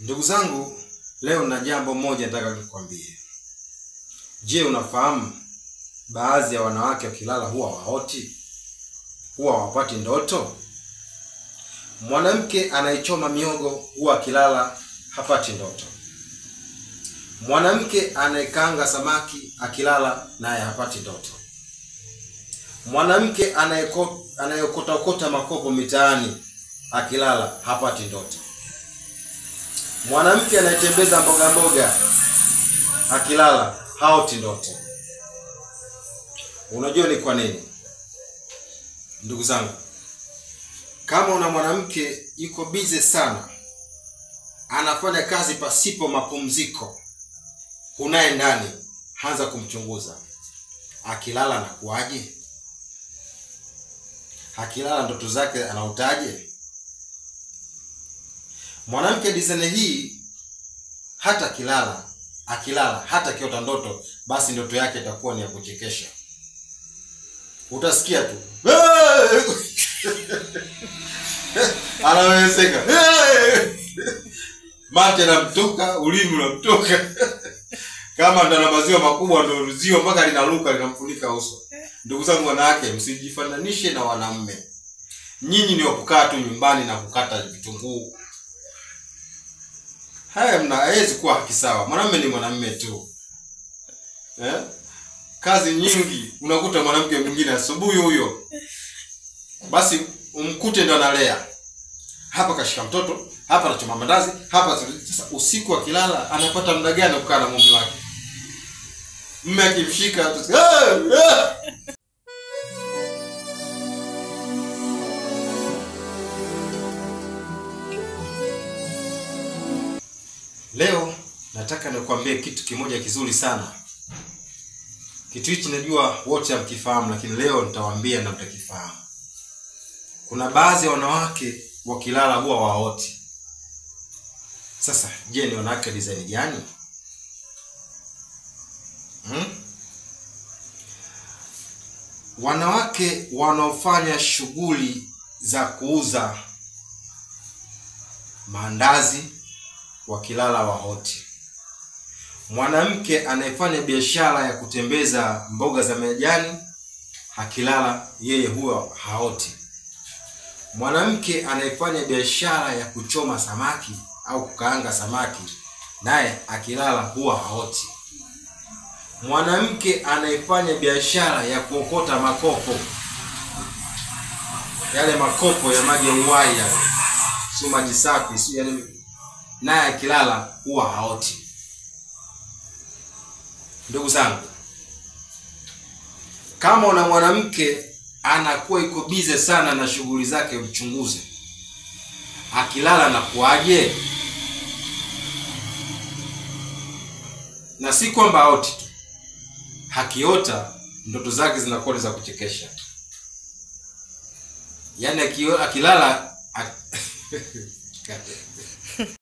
Ndugu zangu, leo na jambo moja nataka nikwambie. Je, unafahamu baadhi ya wanawake wakilala huwa waoti, huwa hawapati ndoto? Mwanamke anayechoma miogo huwa akilala hapati ndoto. Mwanamke anayekaanga samaki akilala naye hapati ndoto. Mwanamke anayeko- anayeokota okota makopo mitaani akilala hapati ndoto. Mwanamke anayetembeza mboga mboga akilala haoti ndoto. Unajua ni kwa nini? Ndugu zangu, kama una mwanamke yuko bize sana, anafanya kazi pasipo mapumziko, hunaye ndani, anza kumchunguza. Akilala anakuwaje? Akilala ndoto zake anautaje? Mwanamke dizene hii hata akilala akilala hata akiota ndoto, basi ndoto yake itakuwa ni ya kuchekesha. Utasikia tu anawezeka, mate namtoka, ulimi unamtoka kama ndo na maziwa makubwa, ndo ziwa mpaka linaruka linamfunika uso. Ndugu zangu wanawake, msijifananishe na wanaume. Nyinyi ni wakukaa tu nyumbani na kukata vitunguu haya mna hawezi kuwa haki sawa. Mwanamume ni mwanamume tu eh? Kazi nyingi, unakuta mwanamke mwingine asubuhi huyo, basi umkute ndo analea hapa, kashika mtoto hapa, anachoma mandazi hapa. Sasa usiku akilala, anapata muda gani kukaa na mume wake? Mume akimshika tu, "Ah, ah!" Leo nataka nikwambie kitu kimoja kizuri sana. Kitu hichi najua wote hamkifahamu, lakini leo nitawaambia na mtakifahamu. Kuna baadhi ya wanawake wakilala huwa waoti. Sasa je, ni wanawake design gani? Hmm? Wanawake wanaofanya shughuli za kuuza maandazi wakilala waoti. Mwanamke anayefanya biashara ya kutembeza mboga za majani akilala yeye huwa haoti. Mwanamke anayefanya biashara ya kuchoma samaki au kukaanga samaki naye akilala huwa haoti. Mwanamke anayefanya biashara ya kuokota makopo, yale makopo ya maji ya uhai yale, sio maji safi, sio yale naye akilala huwa haoti. Ndugu zangu, kama una mwanamke anakuwa iko bize sana na shughuli zake, mchunguze akilala na kuaje, na si kwamba haoti tu, akiota ndoto zake zinakuwa ni za kuchekesha. Yaani akio- akilala ak-